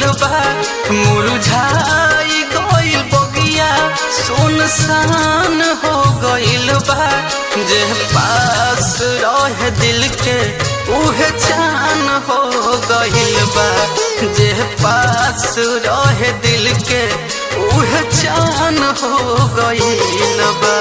बा मुरझाई गइल बगिया सुनसान हो गइल बा जे पास रहे दिल के उहे चान हो गइल बा जे पास रहे दिल के उहे चान हो गइल बा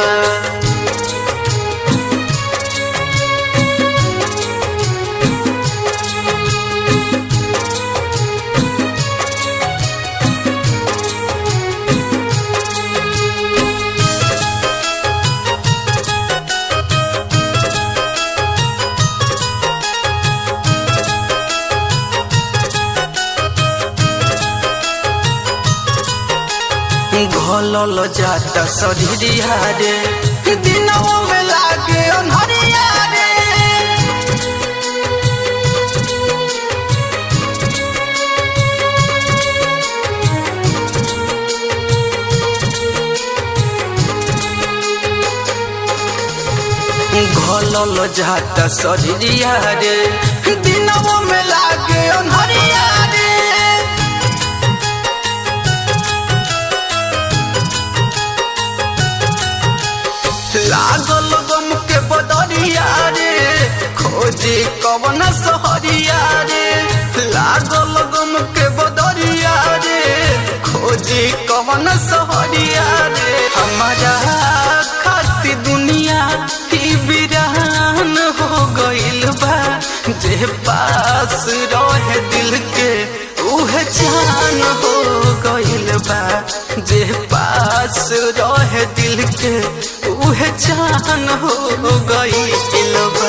घोलल जाता सधिया रे दिनों में लागे अनहरिया रे घोलल जाता सधिया रे दिनों में लागे अनहरिया रे लागल गम के बदरिया रे खोजे कवन सहरिया रे लागल गम के बदरिया रे खोजे कवन सहरिया रे हमारा खाती दुनिया ही बिरान हो गइल बा जे पास रहे दिल के उहे जान हो गइल बा जे पास रहे दिल के उहे जान हो गइल बा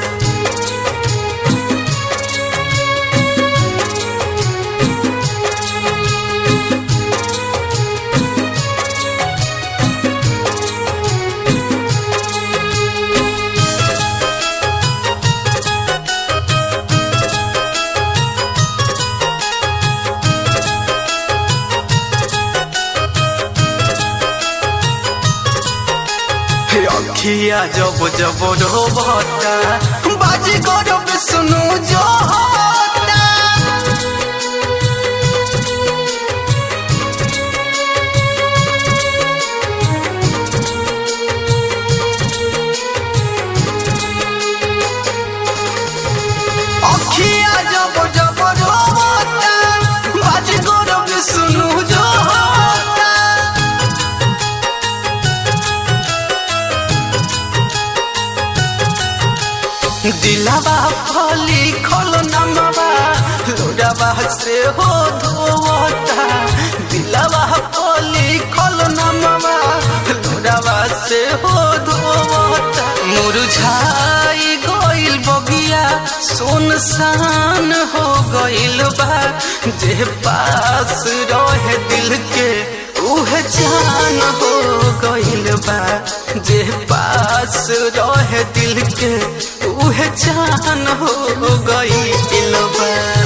अखिया जब जब रोबता बाजी गरब सुनु जो होता अखिया जब जब रोबता बाजी गरब सुनु जो होता दिलावा फली खल नमवा लोडावा से हो धोवता दिलावा फली खल नमवा लोडावा से हो धोवता मुरझाई गइल बगिया सुनसान हो गइल बा जे पास रहे दिल के उहे जान हो गइल बा जे पास रहे दिल के उहे जान हो गइल बा